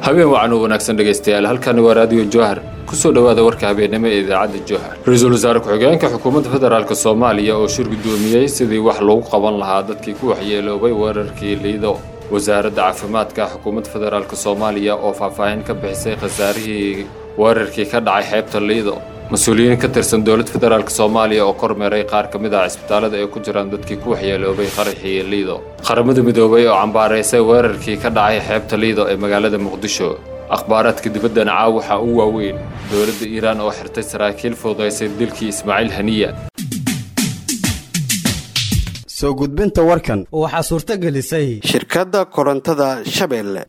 habeen wacan oo wanaagsan dhegaystayaal halkani waa raadiyo jowhar kusoo dhowaada warka habeennimo ee idaacadda jowhar ra-iisul wasaare ku-xigeenka xukuumadda federaalk soomaaliya oo shir guddoomiyey sidii wax loogu qaban lahaa dadkii ku waxyeeloobay weerarkii liido wasaaradda caafimaadka xukuumadda federaalk soomaaliya oo faahfaahin ka bixisay khasaarihii weerarkii ka dhacay xeebta liido mas-uuliyiin ka tirsan dowladda federaalk soomaaliya oo kormeeray qaar ka mid ah cisbitaalada ay ku jiraan dadkii ku waxyeeloobay qaraxii liido qaramada midoobay oo cambaaraysay weerarkii ka dhacay xeebta liido ee magaalada muqdisho akhbaaraadka dibaddana caaw waxaa u waaweyn dowladda iiraan oo xirtay saraakiil fududaysay dilkii ismaaciil haniya soo gudbinta warkan waxaa suurto gelisay shirkadda korontada shabeelle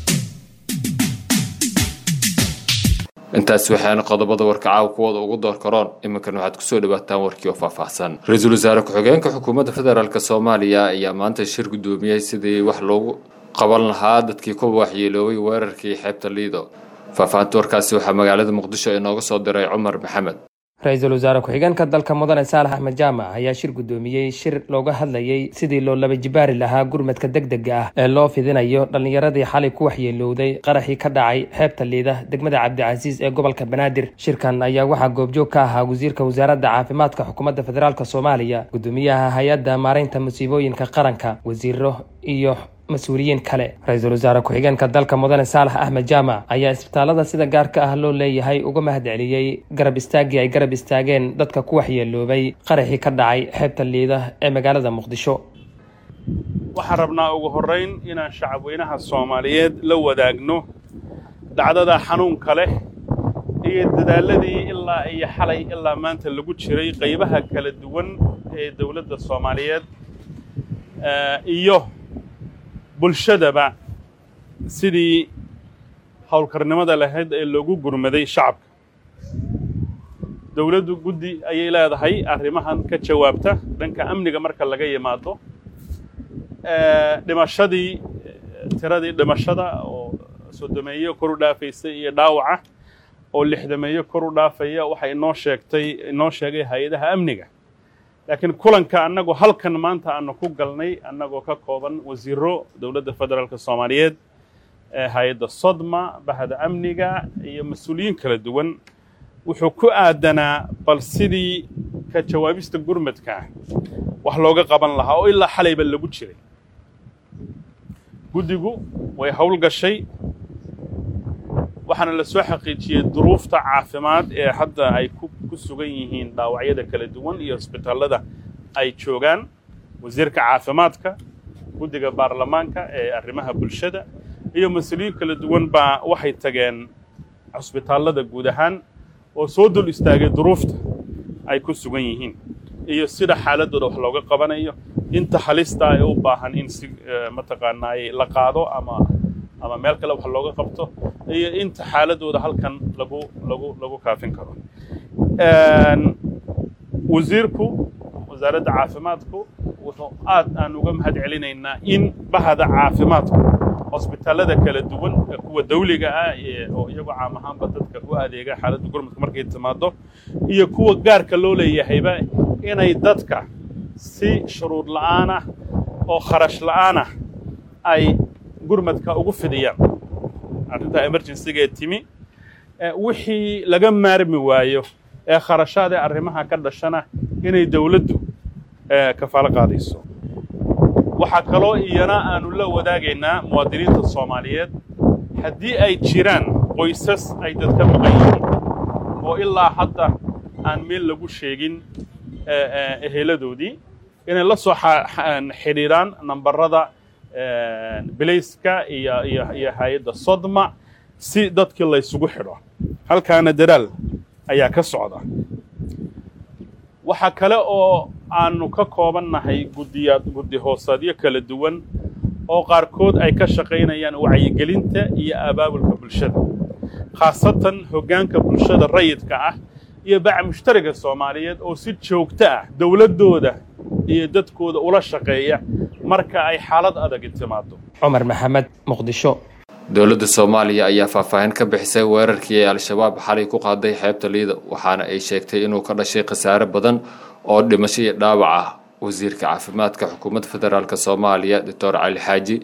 intaas waxaana qodobada warka caawa kuwooda ugu door karoon iminkan waxaad kusoo dhawaataan warkii oo faahfaahsan ra-iisul wasaare ku-xigeenka xukuumadda federaalk soomaaliya ayaa maanta shir guddoomiyey sidii wax loogu qaban lahaa dadkii ku waxyeeloobay weerarkii xeebta liido faahfaahinta warkaasi waxaa magaalada muqdisho inooga soo diray cumar maxamed ra-iisul wasaare ku-xigeenka dalka mudane saalax axmed jaamac ayaa shir guddoomiyey shir looga hadlayey sidii loo laba jibaari lahaa gurmadka degdega ah ee loo fidinayo dhallinyaradii xalay ku waxyeelowday qaraxii ka dhacay xeebta liida degmada cabdicasiis ee gobolka banaadir shirkan ayaa waxaa goobjoog ka ahaa wasiirka wasaaradda caafimaadka xukuumadda federaalk soomaaliya guddoomiyaha hay-adda maaraynta musiibooyinka qaranka wasiiro iyo mas-uuliyiin kale ra-iisul wasaare ku-xigeenka dalka mudane saalax axmed jaamac ayaa isbitaalada sida gaarka ah loo leeyahay uga mahad celiyey garab istaaggii ay garab istaageen dadka ku waxyeeloobay qaraxii ka dhacay xeebta liida ee magaalada muqdisho waxaan rabnaa ugu horrayn inaan shacabweynaha soomaaliyeed la wadaagno dhacdada xanuunka leh iyo dadaaladii ilaa iyo xalay ilaa maanta lagu jiray qaybaha kala duwan ee dowladda soomaaliyeed iyo bulshadaba sidii howlkarnimada lahayd ee loogu gurmaday shacabka dowladdu guddi ayay leedahay arrimahan ka jawaabta dhanka amniga marka laga yimaado dhimashadii tiradii dhimashada oo sodomeeyo kor u dhaafaysay iyo dhaawaca oo lixdameeyo kor u dhaafaya waxay inoo sheegtay inoo sheegay hay-adaha amniga laakiin kulanka annagu halkan maanta aanu ku galnay annagoo ka kooban wasiiro dowladda federaalk soomaaliyeed hay-adda sodma bahda amniga iyo mas-uuliyiin kala duwan wuxuu ku aadanaa bal sidii ka jawaabista gurmadka wax looga qaban lahaa oo ilaa xalayba lagu jiray guddigu way howl gashay waxaana la soo xaqiijiyey duruufta caafimaad ee hadda ay ku sugan yihiin dhaawacyada kala duwan iyo hosbitaallada ay joogaan wasiirka caafimaadka guddiga baarlamaanka ee arrimaha bulshada iyo mas-uuliyiin kala duwan baa waxay tageen cusbitaallada guud ahaan oo soo dul istaagay duruufta ay ku sugan yihiin iyo sida xaaladooda wax looga qabanayo inta halista ay u baahan in si mataqaanaa la qaado ama ama meel kale wax looga qabto iyo inta xaaladooda halkan lagu lagu lagu kaafin karo wasiirku wasaaradda caafimaadku wuxuu aad aan uga mahad celinaynaa in bahda caafimaadku hosbitaallada kala duwan kuwa dawliga ah oo iyagoo caam ahaanba dadka u adeega xaaladda gurmadka markay timaado iyo kuwa gaarka loo leeyahayba inay dadka si shuruud la'aan ah oo kharash la'aan ah ay gurmadka ugu fidiyaan arrinta emergencyga ee timi wixii laga maarmi waayo ee kharashaad ee arrimaha ka dhashana inay dawladdu kafaalo qaadayso waxaa kaloo iyana aanu la wadaagaynaa muwaadiniinta soomaaliyeed haddii ay jiraan qoysas ay dadka maqan yihiin oo ilaa hadda aan meel lagu sheegin eheladoodii inay la soo xidhiidhaan nambarada bilayska iyo iyo iyo hay-adda sodma si dadkii laysugu xidho halkaana dadaal ayaa ka socda waxaa kale oo aanu ka koobannahay guddiyaad guddi hoosaadyo kala duwan oo qaarkood ay ka shaqaynayaan wacyigelinta iyo abaabulka bulshada khaasatan hoggaanka bulshada rayidka ah iyo baca mushtariga soomaaliyeed oo si joogto ah dowladdooda iyo dadkooda ula shaqeeya marka ay xaalad adagi timaado cumar maxamed muqdisho dowladda soomaaliya ayaa faahfaahin ka bixisay weerarkii ay al-shabaab xalay ku qaaday xeebta liida waxaana ay sheegtay inuu ka dhashay khasaare badan oo dhimasho iyo dhaawac ah wasiirka caafimaadka xukuumadda federaalk soomaaliya doctor cali xaaji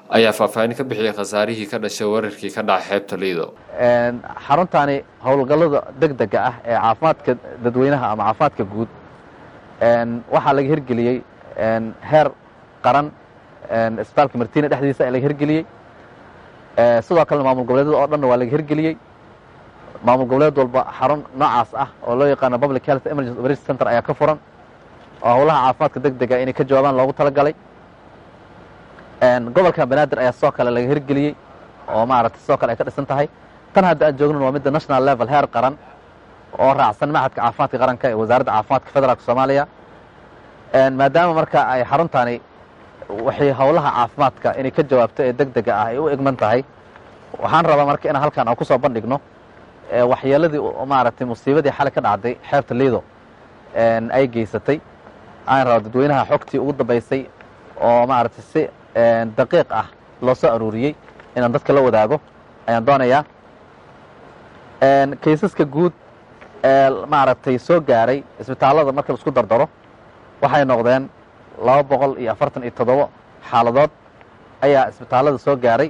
ayaa faahfaahin ka bixiyey khasaarihii ka dhashay weerarkii ka dhacay xeebta liido xaruntaani howlgallada deg dega ah ee caafimaadka dadweynaha ama caafimaadka guud waxaa laga hirgeliyey heer qaran isbitaalka martina dhexdiisa ee laga hirgeliyey sidoo kalena maamul goboleedyada oo dhanna waa laga hirgeliyey maamul goboleed walba xarun noocaas ah oo loo yaqaano public health emergency operation center ayaa ka furan oo howlaha caafimaadka deg dega inay ka jawaabaan loogu talagalay gobolka banaadir ayaa sidoo kale laga hirgeliyey oo maaragtay sidoo kale ay ka dhisan tahay tan hadda aan joognan waa midda national level heer qaran oo raacsan maxadka caafimaadka qaranka ee wasaaradda caafimaadka federaalka soomaaliya maadaama marka ay xaruntaani waxay howlaha caafimaadka inay ka jawaabto ee deg dega ah ay u egman tahay waxaan rabaa marka inaan halkaan aan ku soo bandhigno waxyeeladii maaragtay musiibadii xalay ka dhacday xeebta liido ay geysatay aan raba dadweynaha xogtii ugu dambaysay oo maaragtay si daqiiq ah loo soo aruuriyey inaan dadka la wadaago ayaan doonayaa kaysaska guud ee maaragtay soo gaaray isbitaallada marka la isku dardaro waxay noqdeen laba boqol iyo afartan iyo toddobo xaaladood ayaa isbitaallada soo gaaray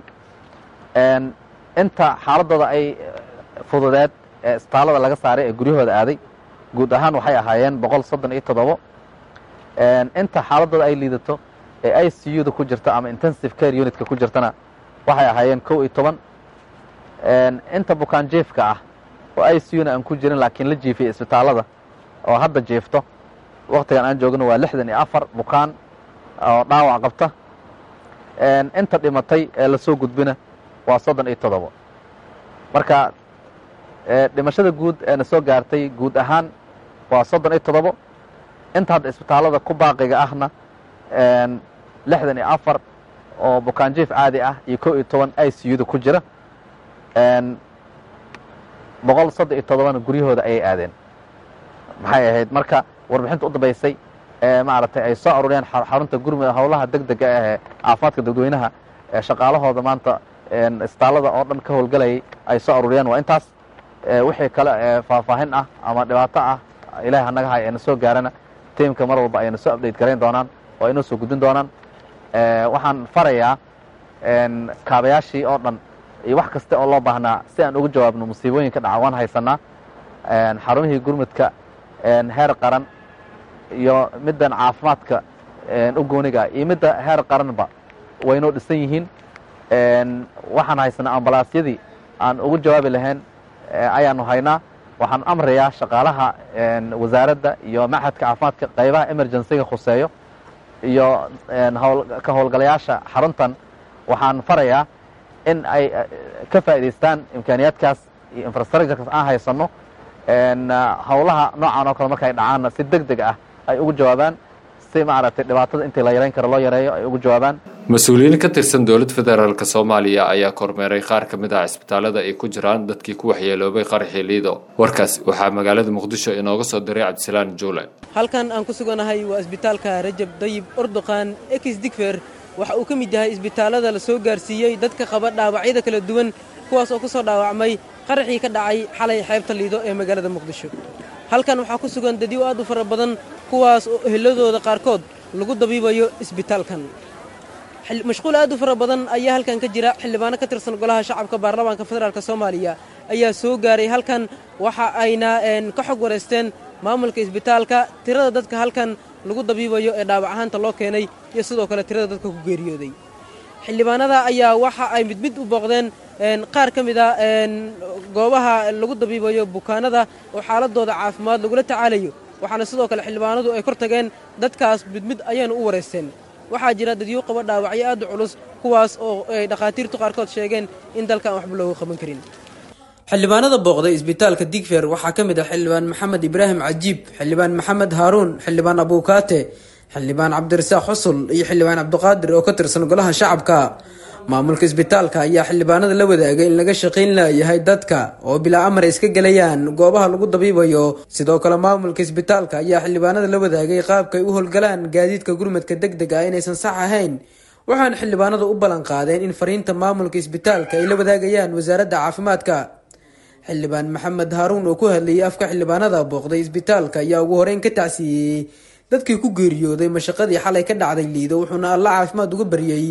inta xaaladooda ay fududeed ee isbitaallada laga saaray ee guryahooda aaday guud ahaan waxay ahaayeen boqol soddon iyo toddobo inta xaaladooda ay liidato ee i c u da ku jirta ama intensive care unitka ku jirtana waxay ahaayeen kow iyo toban inta bukaan jiefka ah oo i c u-na aan ku jirin laakiin la jiifiyay isbitaallada oo hadda jiifto waktigan aan joogno waa lixdan iyo afar bukaan oo dhaawac qabta inta dhimatay ee lasoo gudbina waa soddon iyo toddobo marka dhimashada guud ee na soo gaartay guud ahaan waa soddon iyo toddobo inta hadda isbitaallada ku baaqiga ahna lixdan iyo afar oo bukaan jief caadi ah iyo kow iyo toban i c u da ku jira boqol soddon iyo toddobana guryahooda ayay aadeen maxay ahayd marka warbixinta u dambaysay ee maaragtay ay soo aruuriyeen xarunta gurmud howlaha deg dega ahee caafimaadka dadweynaha ee shaqaalahooda maanta isbitaallada oo dhan ka howlgalayay ay soo aruuriyeen waa intaas wixii kale ee faahfaahin ah ama dhibaato ah ilahay hanaga hay ayna soo gaarana tiimka mar walba ayna soo update garayn doonaan oo aynoo soo gudbin doonaan waxaan farayaa kaabayaashii oo dhan iyo wax kasta oo loo baahnaa si aan uga jawaabno musiibooyinka dhaca waan haysanaa xarumihii gurmudka heer qaran iyo middan caafimaadka u gooniga iyo midda heer qaranba waynoo dhisan yihiin waxaan haysanaa ambalaasyadii aan ugu jawaabi lahayn ayaanu haynaa waxaan amrayaa shaqaalaha wasaaradda iyo maxadka caafimaadka qaybaha emergencyga khuseeyo iyo ka howlgalayaasha xaruntan waxaan farayaa in ay ka faa'idaystaan imkaaniyaadkaas iyo infrastructurekaas aan haysanno howlaha noocan oo kale marka ay dhacaanna si deg deg ah ay ugu jawaabaan si maaragtay dhibaatada intii la yarayn karo loo yareeyo ay ugu jawaabaan mas-uuliyiin ka tirsan dowladda federaalk soomaaliya ayaa kormeeray qaar ka mid ah cisbitaalada ay ku jiraan dadkii ku waxyeeloobay qaraxii liido warkaas waxaa magaalada muqdisho inooga soo diray cabdisalaan juule halkan aan ku suganahay waa isbitaalka rajab dayib ordoqan ex digfer waxa uu ka mid yahay isbitaalada la soo gaarsiiyey dadka qaba dhaawacyada kala duwan kuwaas oo ku soo dhaawacmay qaraxii ka dhacay xalay xeebta liido ee magaalada muqdisho halkan waxaa ku sugan dadyo aad u fara badan kuwaas oo eheladooda qaarkood lagu dabiibayo isbitaalkan mashquul aad u fara badan ayaa halkan ka jira xildhibaano ka tirsan golaha shacabka baarlamaanka federaalk soomaaliya ayaa soo gaaray halkan waxa ayna ka xog wareysteen maamulka isbitaalka tirada dadka halkan lagu dabiibayo ee dhaawac ahaanta loo keenay iyo sidoo kale tirada dadka ku geeriyooday xildhibaanada ayaa waxa ay mid mid u booqdeen qaar ka mid a goobaha lagu dabiibayo bukaanada oo xaaladooda caafimaad lagula tacaalayo waxaana sidoo kale xildhibaanadu ay kor tageen dadkaas mid mid ayaanu u wareysteen waxaa jira dadyo qaba dhaawacyo aad u culus kuwaas oo ay dhakhaatiirtu qaarkood sheegeen in dalkan waxba looga qaban karin xildhibaanada booqday isbitaalka digfer waxaa ka mid ah xildhibaan maxamed ibraahim cajiib xildhibaan maxamed haaruun xildhibaan abuukaate xildhibaan cabdirasaaq xusul iyo xildhibaan cabdiqaadir oo ka tirsan golaha shacabka maamulka isbitaalka ayaa xildhibaanada la wadaagay in laga shaqayn layahay dadka oo bilaa amar iska gelayaan goobaha lagu dabiibayo sidoo kale maamulka isbitaalka ayaa xildhibaanada la wadaagay qaabkay u howlgalaan gaadiidka gurmadka deg deg ah inaysan sax ahayn waxaana xildhibaanadu u ballan qaadeen in fariinta maamulka isbitaalka ay la wadaagayaan wasaaradda caafimaadka xildhibaan maxamed haaruun oo ku hadlayay afka xildhibaanada booqday isbitaalka ayaa ugu horeyn ka tacsiiyey dadkii ku geeriyooday mashaqadii xalay ka dhacday liido wuxuuna alla caafimaad uga baryey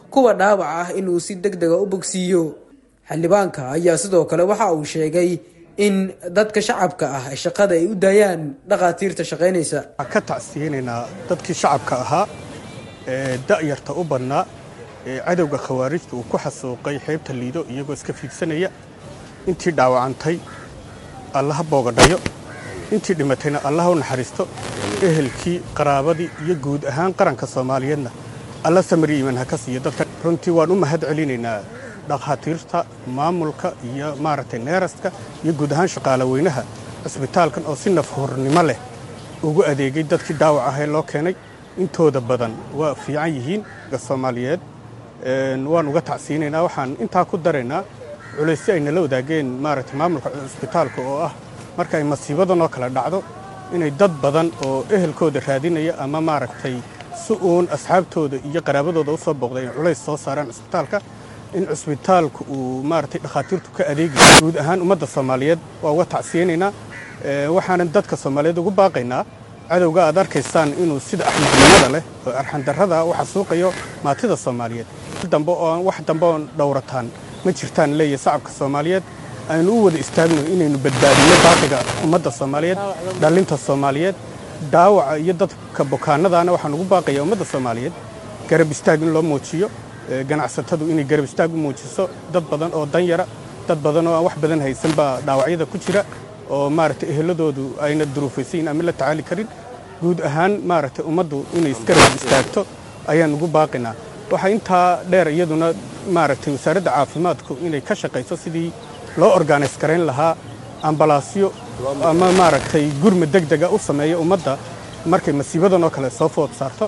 kuwa dhaawac ah inuu si deg dega u bogsiiyo xildhibaanka ayaa sidoo kale waxa uu sheegay in dadka shacabka ah shaqada ay u daayaan dhakhaatiirta shaqaynaysa waxaan ka tacsiyeynaynaa dadkii shacabka ahaa ee da'yarta u badnaa ee cadowga khawaarijta uu ku xasuuqay xeebta liido iyagoo iska fiidsanaya intii dhaawacantay allaha boogadhayo intii dhimatayna allaha u naxariisto ehelkii qaraabadii iyo guud ahaan qaranka soomaaliyeedna alla samari iiman ha ka siiyo dadka runtii waan u mahad celinaynaa dhakhaatiirta maamulka iyo maaragtay neeraska iyo guud ahaan shaqaale weynaha cisbitaalkan oo si nafhurnimo leh ugu adeegay dadkii dhaawac ahee loo keenay intooda badan waa fiican yihiin soomaaliyeed waan uga tacsiinaynaa waxaan intaa ku daraynaa culaysyo ay nala wadaageen maaragtay maamulka cisbitaalka oo ah marka ay masiibadan oo kale dhacdo inay dad badan oo ehelkooda raadinaya ama maaragtay si uun asxaabtooda iyo qaraabadooda u soo booqday inay culays soo saaraan cisbitaalka in cisbitaalku uu maaragtay dhakhaatiirtu ka adeegayo guud ahaan ummadda soomaaliyeed waa uga tacsiyeynaynaa waxaanan dadka soomaaliyeed ugu baaqaynaa cadowga aad arkaysaan inuu sida axmednimada leh oo arxandarrada u xasuuqayo maatida soomaaliyeed dambe oo wax dambe oon dhowrataan ma jirtaan leeyahay shacabka soomaaliyeed aynu u wada istaagno inaynu badbaadinno baaqiga ummadda soomaaliyeed dhallinta soomaaliyeed dhaawaca iyo dadka bukaanadaana waxaan ugu baaqayaa ummadda soomaaliyeed garab istaag in loo muujiyo ganacsatadu inay garab istaag u muujiso dad badan oo danyara dad badan oo aan wax badan haysan baa dhaawacyada ku jira oo maaragtay eheladoodu ayna duruufaysayin ama la tacaali karin guud ahaan maaragtay ummaddu inay isgarab istaagto ayaan ugu baaqinaa waxaa intaa dheer iyaduna maaragtay wasaaradda caafimaadku inay ka shaqayso sidii loo organise garayn lahaa ambalaasyo ama maaragtay gurma deg dega u sameeya ummadda markay masiibadan oo kale soo food saarto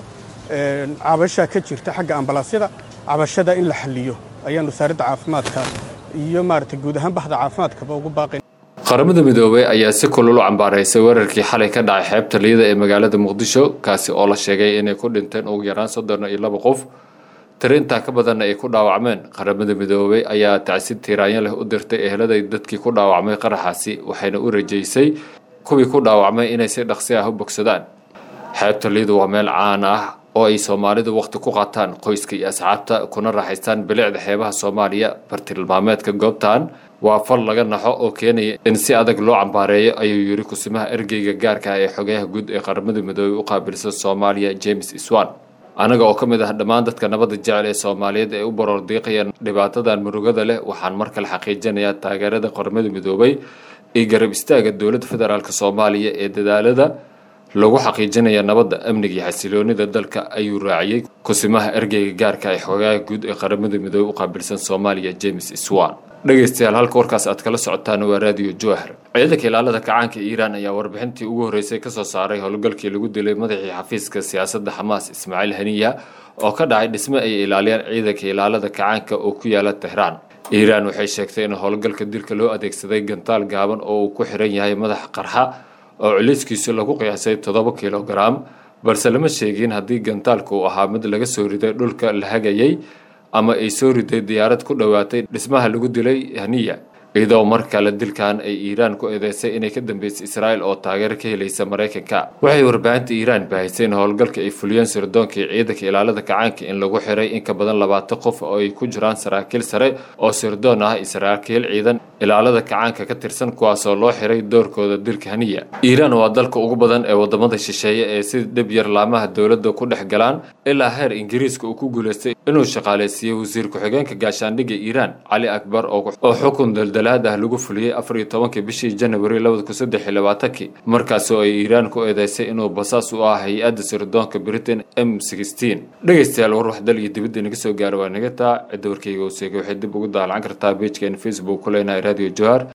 cabashaa ka jirta xagga ambalaasyada cabashada in la xalliyo ayaan wasaaradda caafimaadka iyo maaragtay guud ahaan bahda caafimaadkaba ugu baaqayn qaramada midoobey ayaa si kulul u cambaaraysay weerarkii xalay ka dhacay xeebta liida ee magaalada muqdisho kaasi oo la sheegay inay ku dhinteen ugu yaraan soddon iyo laba qof tirintaa ka badanna ay ku dhaawacmeen qaramada midoobey ayaa tacsid tiiraanyo leh u dirtay eheladay dadkii ku dhaawacmay qaraxaasi waxayna u rajaysay kuwii ku dhaawacmay inay si dhaqsi ah u bogsadaan xeebta liidu waa meel caan ah oo ay soomaalidu wakhti ku qaataan qoyska iyo asxaabta kuna raaxaystaan bilicda xeebaha soomaaliya bartilmaameedka goobtan waa fal laga naxo oo keenaya in si adag loo cambaareeyo ayuu yiri kusimaha ergeyga gaarka ah ee xogayaha guud ee qaramada midoobey u qaabilsan soomaaliya james iswan anaga oo ka mid ah dhammaan dadka nabadda jecel ee soomaaliyeed ee u baroor diiqayaan dhibaatadan murugada leh waxaan mar kale xaqiijinayaa taageerada qaramada midoobey iyo garab istaaga dowladda federaalk soomaaliya ee dadaalada lagu xaqiijinaya nabadda amniga iyo xasiloonida dalka ayuu raaciyey kusimaha ergeyga gaarka ee xogayaha guud ee qaramada midoobey u qaabilsan soomaaliya james iswan dhegaystayaal halka warkaas aad kala socotaan waa raadiyo jowhar ciidanka ilaalada kacaanka iiraan ayaa warbixintii ugu horreysay kasoo saaray howlgalkii lagu dilay madaxii xafiiska siyaasadda xamaas ismaaciil haniya oo ka dhacay dhisme ay ilaaliyaan ciidanka ilaalada kacaanka oo ku yaala tehraan iiraan waxay sheegtay in howlgalka dilka loo adeegsaday gantaal gaaban oo uu ku xiran yahay madax qarxa oo culayskiisu lagu qiyaasay toddoba kilogaram balse lama sheegin haddii gantaalka uu ahaa mid laga soo riday dhulka la hagayay ama ay soo riday diyaarad ku dhowaatay dhismaha lagu dilay haniya iyadoo mar kale dilkan ay iiraan ku eedeysay inay ka dambeysay israa'il oo taageero ka helaysa maraykanka waxay warbaahinta iiraan baahisay in howlgalka ay fuliyeen sirdoonkii ciidanka ilaalada kacaanka in lagu xiray in ka badan labaatan qof oo ay ku jiraan saraakiil sare oo sirdoon ah iyo saraakiil ciidan ilaalada kacaanka ka tirsan kuwaasoo loo xiray doorkooda dilka haniya iiraan waa dalka ugu badan ee wadamada shisheeye ee si dhib yar laamaha dowladda ku dhex galaan ilaa heer ingiriiska uu ku guulaystay inuu shaqaaleysiiyey wasiir ku-xigeenka gaashaandhigga iiraan cali akbar oo xukun daldalaad ah lagu fuliyey afar iyo tobankii bishii janawari labada kun saddex iyo labaatankii markaasoo ay iiraan ku eedeysay inuu basaas u ah hay-adda sirdoonka britain m sixteen dhegaystayaal war wax dal iyo dibadda inaga soo gaara waa naga taa cidda warkayga uu seegay waxay dib ugu daalacan kartaa beejkeena facebook ku leenahay radio johar